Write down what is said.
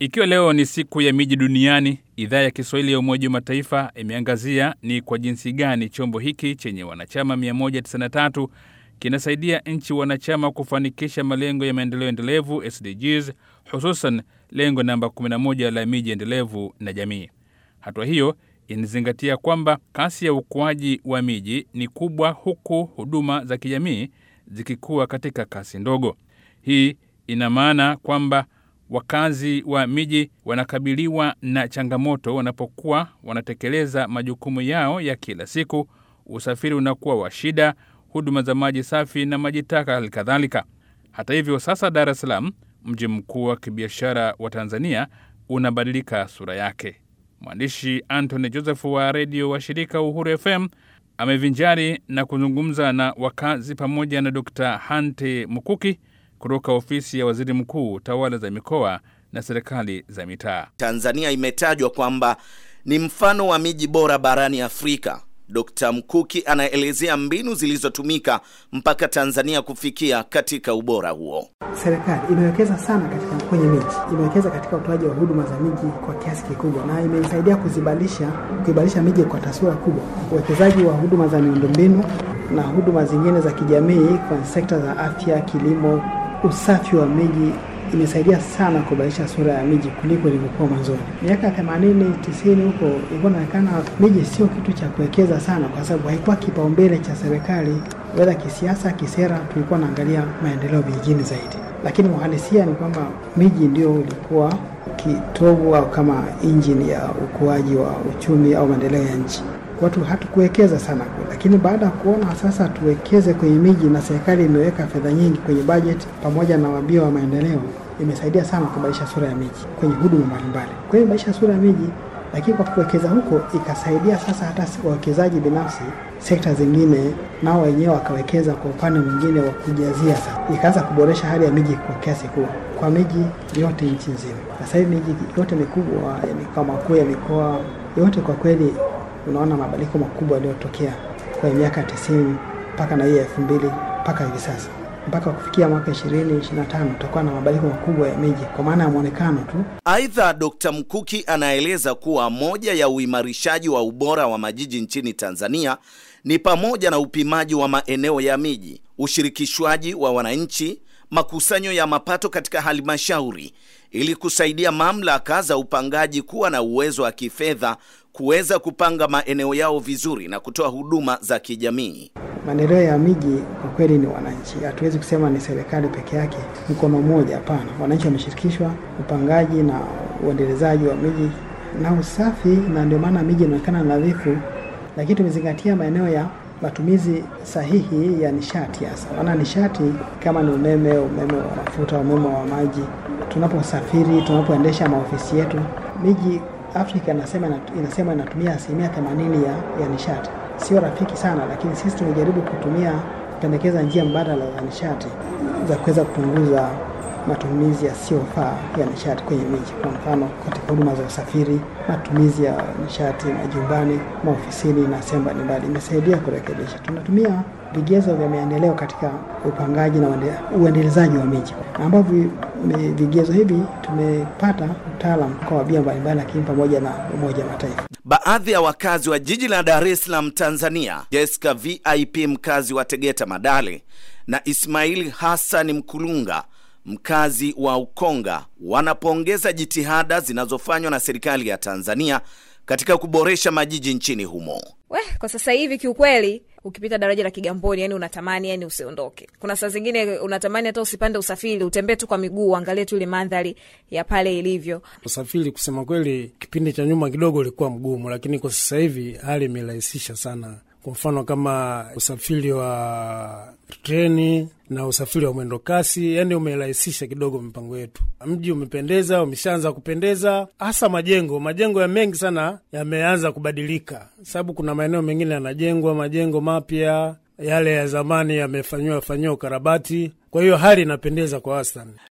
Ikiwa leo ni siku ya miji duniani, idhaa ya Kiswahili ya Umoja wa Mataifa imeangazia ni kwa jinsi gani chombo hiki chenye wanachama 193 kinasaidia nchi wanachama kufanikisha malengo ya maendeleo endelevu SDGs, hususan lengo namba 11 la miji endelevu na jamii. Hatua hiyo inazingatia kwamba kasi ya ukuaji wa miji ni kubwa, huku huduma za kijamii zikikuwa katika kasi ndogo. Hii ina maana kwamba wakazi wa miji wanakabiliwa na changamoto wanapokuwa wanatekeleza majukumu yao ya kila siku. Usafiri unakuwa wa shida, huduma za maji safi na maji taka halikadhalika. Hata hivyo, sasa Dar es Salaam, mji mkuu wa kibiashara wa Tanzania, unabadilika sura yake. Mwandishi Anthony Joseph wa redio wa shirika Uhuru FM amevinjari na kuzungumza na wakazi pamoja na Dr. Hante Mukuki kutoka ofisi ya waziri mkuu, tawala za mikoa na serikali za mitaa. Tanzania imetajwa kwamba ni mfano wa miji bora barani Afrika. Dkt. Mkuki anaelezea mbinu zilizotumika mpaka Tanzania kufikia katika ubora huo. Serikali imewekeza sana katika kwenye miji, imewekeza katika utoaji wa huduma za miji kwa kiasi kikubwa, na imesaidia kuzibadilisha kuibadilisha miji kwa taswira kubwa. Uwekezaji wa huduma za miundombinu na huduma zingine za kijamii kwa sekta za afya, kilimo, usafi wa miji imesaidia sana kubadilisha sura ya miji kuliko ilivyokuwa mwanzoni. Miaka 80 90 huko ilikuwa inaonekana miji sio kitu cha kuwekeza sana, kwa sababu haikuwa kipaumbele cha serikali, wala kisiasa, kisera. Tulikuwa naangalia maendeleo vijijini zaidi, lakini uhalisia ni kwamba miji ndio ulikuwa kitovu au kama injini ya ukuaji wa uchumi au maendeleo ya nchi. Watu hatukuwekeza sana kule, lakini baada ya kuona sasa tuwekeze kwenye miji na serikali imeweka fedha nyingi kwenye bajeti pamoja na wabia wa maendeleo, imesaidia sana kubadilisha sura ya miji kwenye huduma mbalimbali. Kwa hiyo imebadilisha sura ya miji, lakini kwa kuwekeza huko ikasaidia sasa hata wawekezaji binafsi, sekta zingine nao wenyewe wakawekeza kwa upande mwingine wa kujazia, sasa ikaanza kuboresha hali ya miji kwa kiasi kubwa kwa miji yote nchi nzima. Sasa hivi miji yote mikubwa, mikao makuu ya mikoa yote kwa kweli unaona mabadiliko makubwa yaliyotokea kwenye miaka tisini mpaka na hii elfu mbili mpaka hivi sasa mpaka kufikia mwaka ishirini ishirini na tano tutakuwa na mabadiliko makubwa ya miji kwa maana ya mwonekano tu. Aidha, Dkt. Mkuki anaeleza kuwa moja ya uimarishaji wa ubora wa majiji nchini Tanzania ni pamoja na upimaji wa maeneo ya miji, ushirikishwaji wa wananchi, makusanyo ya mapato katika halmashauri ili kusaidia mamlaka za upangaji kuwa na uwezo wa kifedha kuweza kupanga maeneo yao vizuri na kutoa huduma za kijamii. Maendeleo ya miji kwa kweli ni wananchi, hatuwezi kusema ni serikali peke yake mkono mmoja. Hapana, wananchi wameshirikishwa upangaji na uendelezaji wa miji na usafi, na ndio maana miji inaonekana nadhifu, lakini tumezingatia maeneo ya matumizi sahihi ya nishati, hasa maana nishati kama ni umeme, umeme wa mafuta, umeme wa maji, tunaposafiri, tunapoendesha maofisi yetu, miji Afrika inasema inasema inatumia asilimia 80 ya, ya nishati. Sio rafiki sana, lakini sisi tumejaribu kutumia kupendekeza njia mbadala za nishati za kuweza kupunguza matumizi yasiyofaa ya nishati kwenye miji. Kwa mfano, katika huduma za usafiri, matumizi ya nishati majumbani, maofisini na sehemu mbalimbali, imesaidia kurekebisha. Tunatumia vigezo vya maendeleo katika upangaji na uendelezaji wa miji, ambavyo vigezo hivi tumepata utaalam kwa wabia mbalimbali, lakini pamoja na Umoja wa Mataifa. Baadhi ya wakazi wa jiji la Dar es Salaam, Tanzania, Jessica VIP mkazi wa Tegeta Madale na Ismaili Hassan Mkulunga mkazi wa Ukonga wanapongeza jitihada zinazofanywa na serikali ya Tanzania katika kuboresha majiji nchini humo. We, kwa sasa hivi kiukweli ukipita daraja la Kigamboni yani unatamani yani usiondoke. Kuna saa zingine unatamani hata usipande usafiri, utembee tu kwa miguu, uangalie tu ile mandhari ya pale ilivyo. Usafiri kusema kweli, kipindi cha nyuma kidogo ulikuwa mgumu, lakini kwa sasa hivi hali imerahisisha sana. Kwa mfano kama usafiri wa treni na usafiri wa mwendo kasi, yani umerahisisha kidogo mipango yetu. Mji umependeza, umeshaanza kupendeza, hasa majengo. Majengo ya mengi sana yameanza kubadilika, sababu kuna maeneo mengine yanajengwa majengo mapya, yale ya zamani yamefanyiwa fanyiwa ukarabati. Kwa hiyo hali inapendeza kwa wastani.